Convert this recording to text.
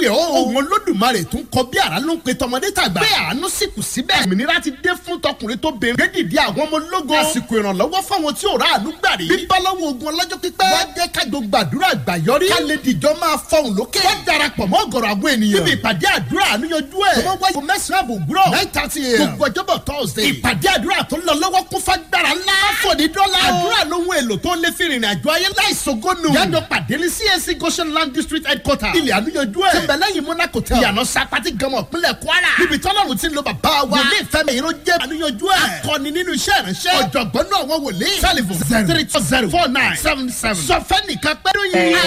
pè ọ́ òun olódùmarè tún kọ bí àrá ló ń pe tọmọdé tàgbà bẹ́ẹ̀ àánú sì kù síbẹ̀ òmìnira ti dé fún tọkùnrin tó bẹ̀rẹ̀ gbẹ́dìdì àwọn ọmọ ológo àsìkò ìrànlọ́wọ́ fáwọn tí ò rà àánú gbà rí bíbálọ́wọ́ ogun ọlọ́jọ́ pípẹ́ wá jẹ́ kájọ gbàdúrà gbàyọrí ká lè dìjọ́ máa fọhùn lókè wọ́n darapọ̀ mọ́ ọ̀gọ̀rọ̀ àwọn ènìyàn níbi ìpàdé àdúrà àníyanjú ẹ̀ tó wọ́n wáyé mẹ́sàn-án àbò òwúrọ̀ nine thirty a.m. gbogbo ọjọ́bọ̀ thursday ìpàdé àdúrà tó lọ lọ́wọ́ kún fagbára ńlá fòdì dọ́là àdúrà lóhun èlò tó lè fi rìnrìn àjò ayé láìsogónù yàjọ pàdé ní CAC Goshen land district headquarter ilẹ̀ àníyanjú ẹ̀ tẹ̀mbẹ̀ lẹ́yìn monaco tẹ̀ ìyànà sapati gọmọ ìpínlẹ̀ kwara níbi tọ́lọ́run ti ń lo bàbá wa wòlíì fẹ́mi ìró jẹ́ àníyanjú ẹ̀ akọni nínú iṣẹ́ ìránṣẹ́ ọ̀jọ̀gbọ́n náà wọ́n wòlíì telephone zero three two zero four nine seven seven sọfẹ́ nìkan pẹ́ẹ́rù yìí